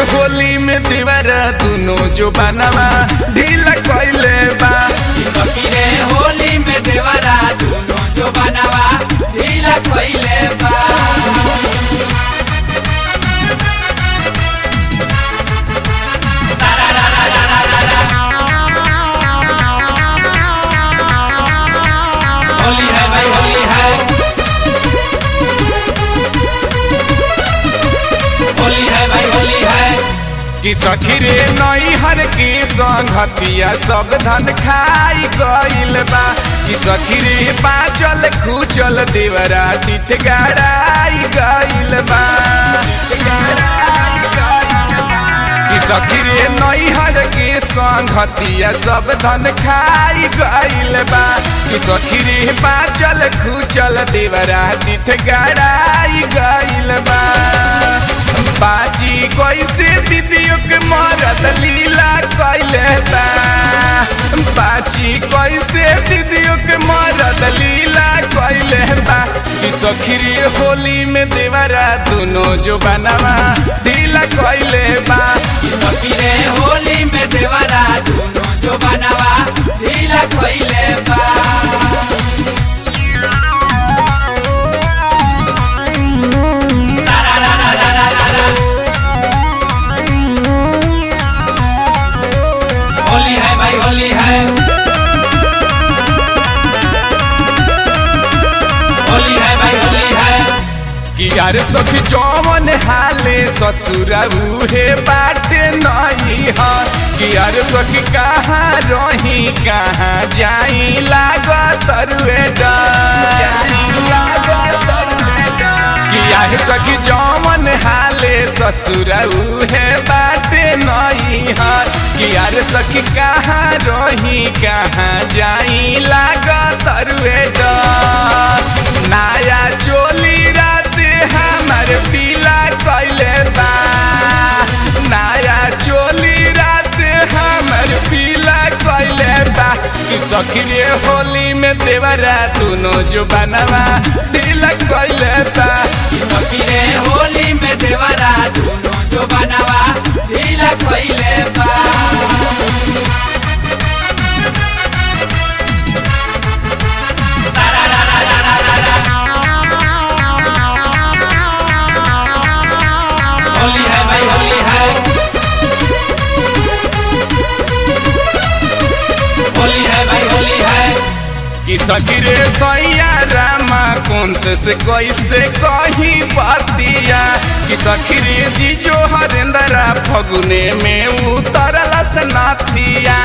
होली में दीवारा दुनो जो बनवा ढीला कइले बा सखीरे होली में देवरा दोनों जो बनवा ढीला कइले बा होली है भाई होली है होली है भाई होली है कि सखी रे नैहर के संगतिया सब धन खाई गइल बा कि सखी रे बाचल खूचल देवरा तिठ गड़ाई गइल बा कि सखी रे नैहर के संगतिया सब धन खाई गइल बा कि सखी रे बाचल खूचल देवरा तिठ गड़ाई गइल बा बाजी कैसे दीदियों के मरद लीला कैले बा बाजी कैसे दीदियों के मरद लीला कैले बा कि सखीरी होली में देवरा दोनों जो बनवा ढीला कैले बा सखीरे होली में देवरा दोनों जो बनवा ढीला कइले बा होली है भाई होली है होली है भाई होली है कि यार सखी जौवन हाले ससुरा उहे बाटे नहीं है कि यार सखी कहाँ रही कहाँ जाई लागत रुए कि यार सखी जौवन हाले ससुरा उहे बाटे नहीं है कि यार सखी कहाँ रही कहाँ जाई लागत रुए नया चोली रात हमर पीला कैले बा नया चोली रात हमर पीला कैले बा कि सखी रे होली में देवरा दोनों जो बनवा दिल कैले बा सखीरे होली में देवरा दोनों जो बनवा ढीला कइले बा होली है भाई होली है होली है भाई होली है कि सखी रे सैया रामा कुंत से कैसे कही बतिया कि सखी रे जी जो हरेंद्रा फगुने में उतरल नाथिया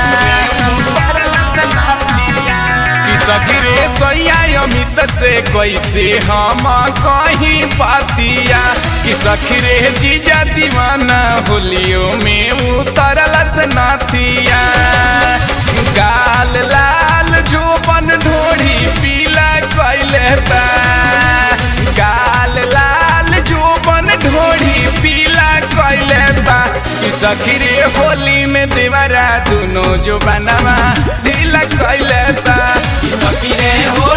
कि सखी रे सैया अमित से कैसे हम कहीं बतिया कि सखी रे जीजा दीवाना होलियो में उतरल नाथिया गाल लाल जोबन ढोढ़ी पीला कैले बा गाल लाल जोबन ढोढ़ी पीला कैले बा कि सखी रे होली में देवरा दोनों जो बनवा ढीला कैले बा सखीरे हो